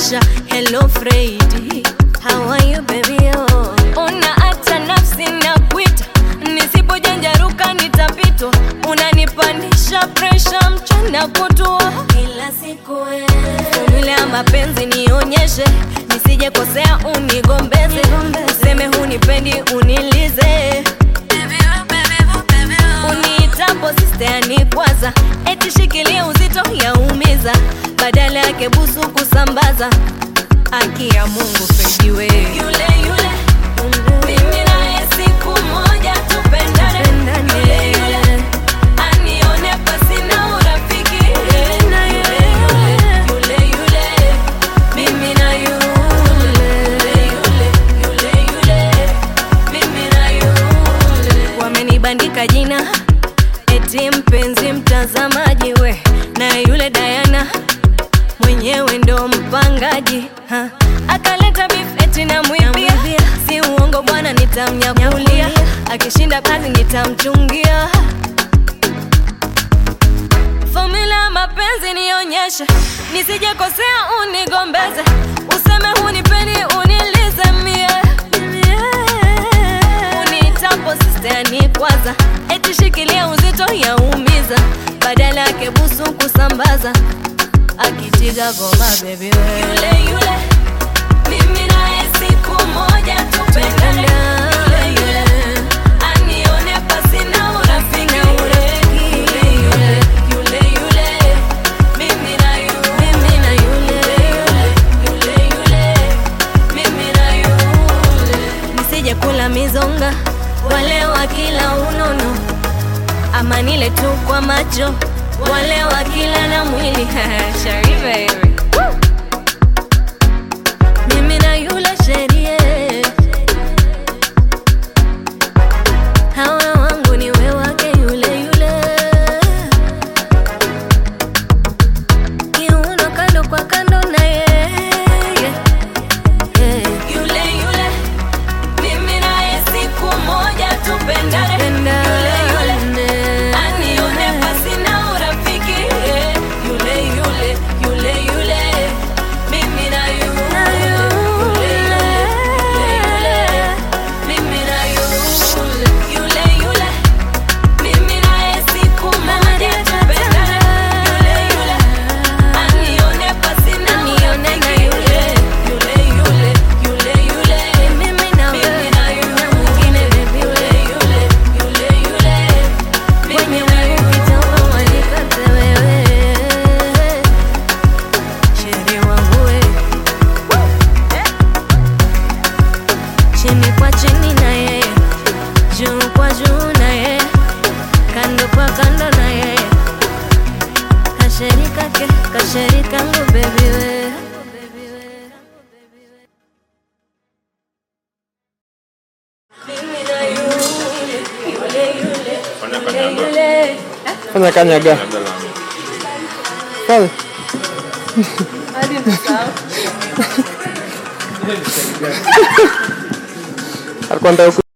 Aisha, hello Freddy, how are you baby oh. Una hata nafsi na kuita, nisipojanjaruka nitapitwa, unanipandisha presha mchana kutua kila siku Formula ya mapenzi nionyeshe, nisije kosea unigombeze, useme hunipendi unilize uniitapo sister kwanza, eti shikilia uzito yaumiza, badala yake busu kusambaza. Haki ya Mungu Fredi we yule yule, mimi naye siku moja tupendane, yule yule anione pasi na urafiki, yule yule yule, mimi na yule yule yule yule, mimi na yule wamenibandika jina eti mpenzi mtazamaji we na yule Diana mwenyewe ndo mpangaji ha. akaleta beef eti na mwibia si uongo bwana nitamnyakulia akishinda kazi nitamchungia Formula ya mapenzi nionyeshe, nisije kosea unigombeze, useme hunipendi unilize mie unitapo sister ni kwanza, eti shikilia uzito yaumiza, badala yake busu kusambaza, akitiga goma baby we yule yule, mimi naye siku moja tupendane, yule yule anione pasi na urafiki, yule yule yule yule, mimi na yule mimi na yule yule yule, mimi na yule nisije kula mizonga wale wa kila unono ama nile tu kwa macho wale wa kila na mwili Shari baby Woo! mimi na yule sherie hawa wangu ni we wake yule yule kiuno kando kwa kando na yeye yule yule mimi naye siku moja tupendane yule yule anione pasi na urafiki yule yule yule yule mimi na yule yule yule mimi na yule yule yule mimi naye siku moja tupendane yule yule anione pasi na urafiki yule yule yule yule mimi na wewe na mwingine baby yule yule yule yule mimi na wewe ukitoka wanikate wewe sheri wangu we chini kwa chini na yeye juu kwa juu na yeye kando kwa kando na yeye kasheri kake kasheri kangu baby we mimi na yule yule yule Fanya kanyaga. yule Fanya kanyaga. Labda lami. Fanya. Alikuwa anataka ku-